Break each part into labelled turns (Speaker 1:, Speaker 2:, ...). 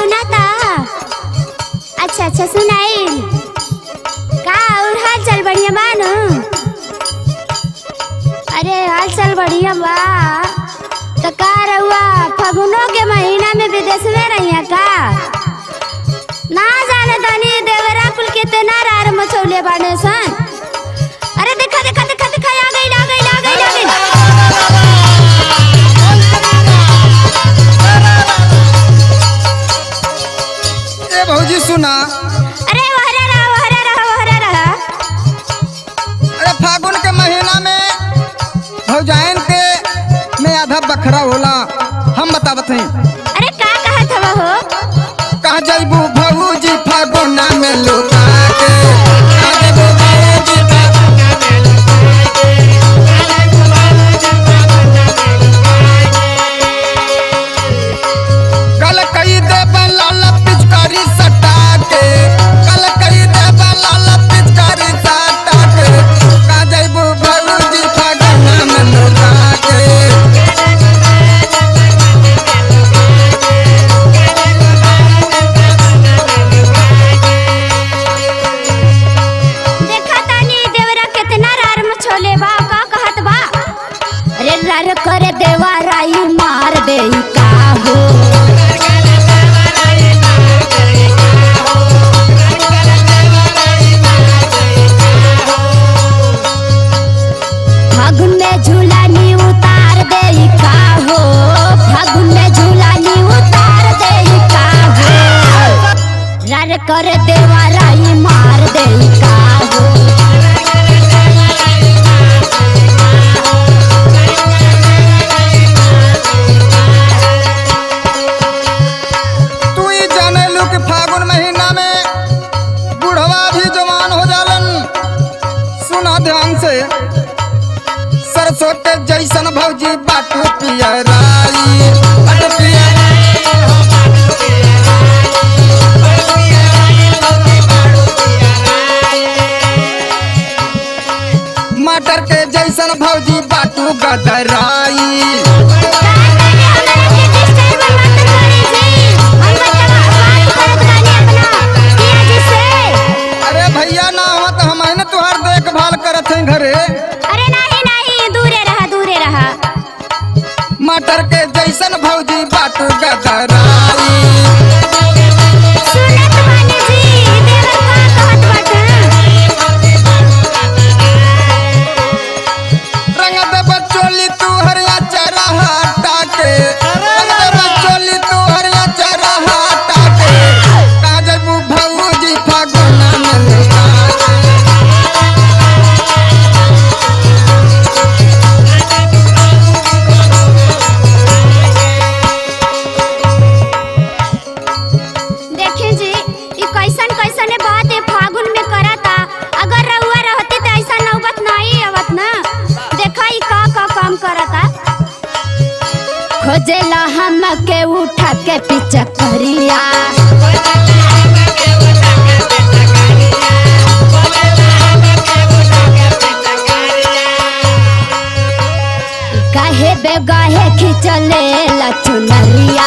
Speaker 1: सुनाता अच्छा अच्छा सुनाई का और हाल चाल बढ़िया बा न अरे हाल चाल बढ़िया बा तो का रहुआ फगुनों के महीना में विदेश में रहिया का ना जाने तनी देवरा कुल कितना रार मचौले बाने सन अरे देखा देखा देखा देखा आ गई आ गई आ गई आ गई
Speaker 2: ए भौजी सुना
Speaker 1: अरे वहरा रहा वहरा रहा वहरा रहा
Speaker 2: अरे फागुन के महीना में भौजाइन के में आधा बखरा होला हम बतावत हई
Speaker 1: अरे का कहा था हो
Speaker 2: कहा जइबू भौजी फागुना में लुका के कहा जइबू भौजी फागुना में लुका के। कल कई दे लाल पिचकारी सटा के कल कई दे लाल पिचकारी सटा के कहा जइबू भौजी फागुना में लुका के
Speaker 1: देखा तानी देवरा कितना रार में छोले बा का कहत बा अरे रार करे देवा राई मार दे का हो फागुन में झूलानी उतार दे का हो फागुन में झूलानी उतार दे का हो रार कर देवा राई मार दे का हो
Speaker 2: तू ही जाने लू कि फागुन महीना में बुढ़वा भी जवान हो जालन सुना ध्यान से सरसों के जैसन भौजी बाटू पियराई बाटू पियराई। मटर के जैसन भौजी बाटू गदराई अरे भैया ना हो तो हम है ना तुहार देखभाल करत हैं घरे
Speaker 1: अरे नहीं नहीं दूरे रहा दूरे रहा
Speaker 2: मटर के जैसन भौजी बाटू गदराई
Speaker 1: सुनत बानी जी देवर का कहत बाटा
Speaker 2: रंग दे बचोली तू हरिया चरा हटा के रंग दे बचोली तू हरिया चरा हटा के काजबू भौजी फागुना में लुका के।
Speaker 1: देखिए जी ये कैसन कैसन बात है फागुन में करता अगर रउआ रहती तो ऐसा नौबत नहीं आवत ना देखा ई का का काम करता खोजेला हम के उठा के पीछे करिया काहे बेगाहे खिचले ला चुनरिया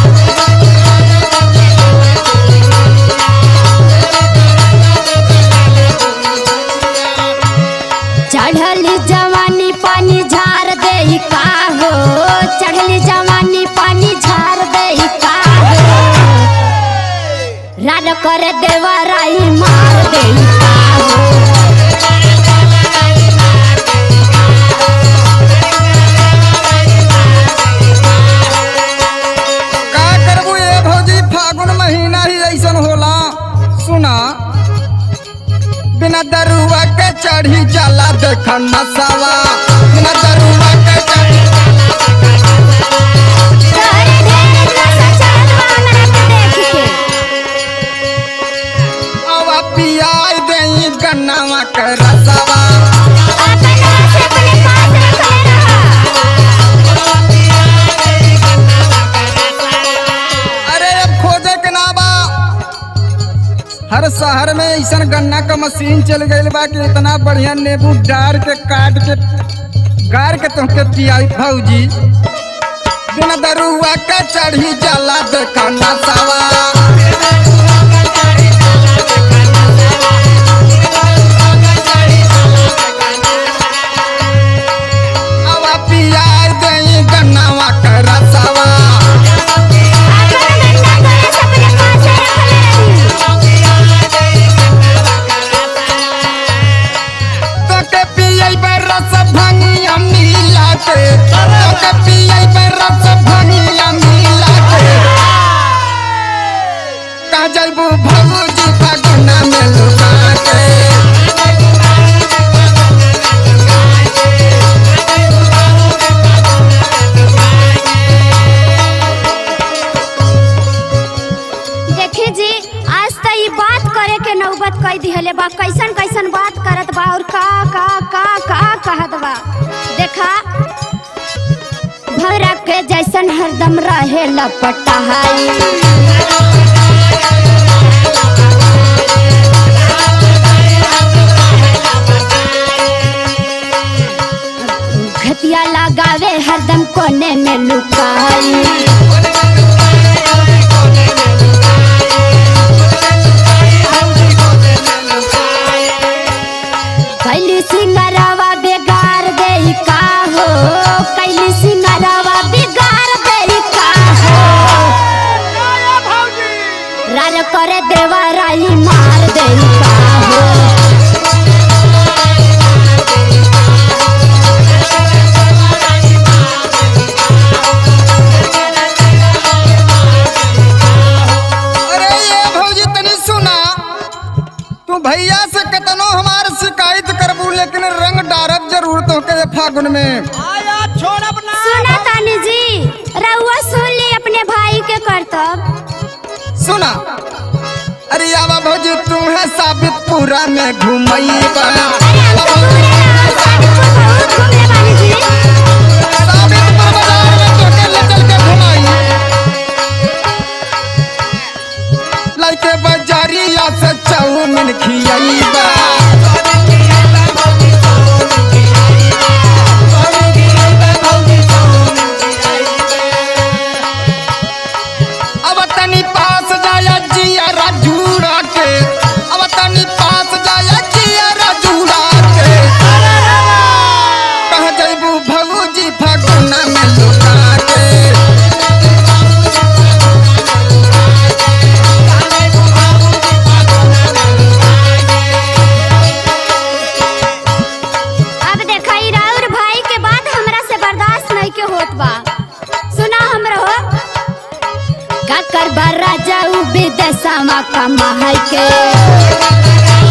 Speaker 1: चढ़ली जवानी पानी झार दे का हो चढ़ली जवानी पानी झार दे का हो रान कर देवा राई मार दे का हो
Speaker 2: का करबू ये भौजी फागुन महीना ही ऐसन होला सुना बिना दरुआ के चढ़ी जाला देख नसावा बिना दरुआ के चढ़ी
Speaker 1: तोहरे ढेर नशा चढ़त बा हमरा के देख के
Speaker 2: आवा पियाई देई गन्नावा के रसावा
Speaker 1: अपन से अपने पास रखले रहा
Speaker 2: अरे अब खोजे के ना बा हर शहर में ऐसा गन्ना का मशीन चल गई बा कि इतना बढ़िया नींबू डार के काट के गार के तुमके पियाई भौजी बिना दरुआ के चढ़ी जाला देखा नसावा जैबू भौजी फागुना में लुका के
Speaker 1: देखी जी आज त ई बात करे के नौबत कई दिहले बा कैसन कैसन बात करत बा और का का का का कहत बा देखा भौरा के जैसन हरदम रहे लपटाई घटिया लगावे हरदम कोने में लुकाई कैली सिंगरवा बेगार दे का हो कैली सिंगरवा बिगाड़ दे का हो रार करे देवा राई मार दे का हो
Speaker 2: अरे ये भौजी तनी सुना तू भैया से कतनो हमार शिकायत करबू लेकिन रंग डारब जरूर तो के फागुन में
Speaker 3: आया छोड़ब ना
Speaker 1: सुना तानी जी रउआ सुन ली अपने भाई के करतब
Speaker 2: सुना अरे आवा भौजी तुम्हें साबित पूरा में घुमैबा साबितपुर बाजार में तोके ले चल के घुमाई लइके बाजारिया से चाउमिन खियाईबा अब तनी पास जाया जिया राजूड़ा के अब तनी पास जाया जिया राजूड़ा के कह जइबू भौजी फागुना में लुका के
Speaker 1: अब देखा ई राउर भाई के बात हमरा से बर्दाश्त नहीं के होत बा सुना हमरो का कर बर्रा जाऊ विदेशमा कमाई के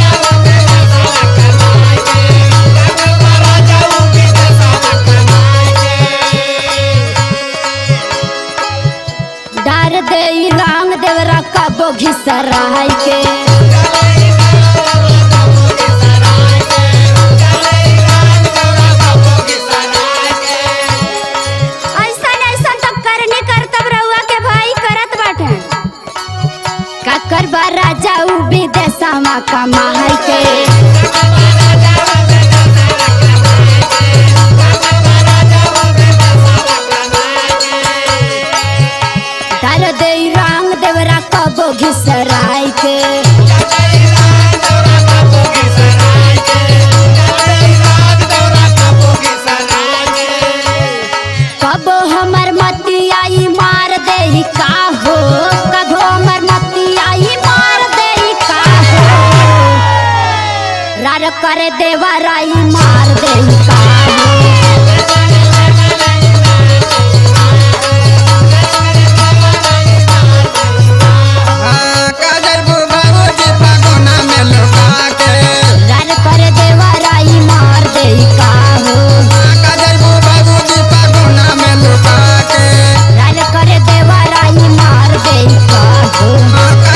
Speaker 1: डार दे ई रंग देवरा कबो घिसराई के ऐसन ऐसन तो करने करतब रउआ के भाई करत बाटे काकर बारा जाऊ विदेशमा कमाई के डाल दे रंग देवरा कबो घिसराई के कबो हमर मतियाई मार दे का हो कबो हमर मतियाई मार दे का हो रार कर देवा राई मार दे का हो
Speaker 2: हाँ, कह जइबू भौजी फागुना में लुका के
Speaker 1: रार कर देवा राई मार दे का हो
Speaker 2: हाँ, कह जइबू भौजी फागुना में लुका के
Speaker 1: रार कर देवा राई मार दे का हो
Speaker 2: हाँ,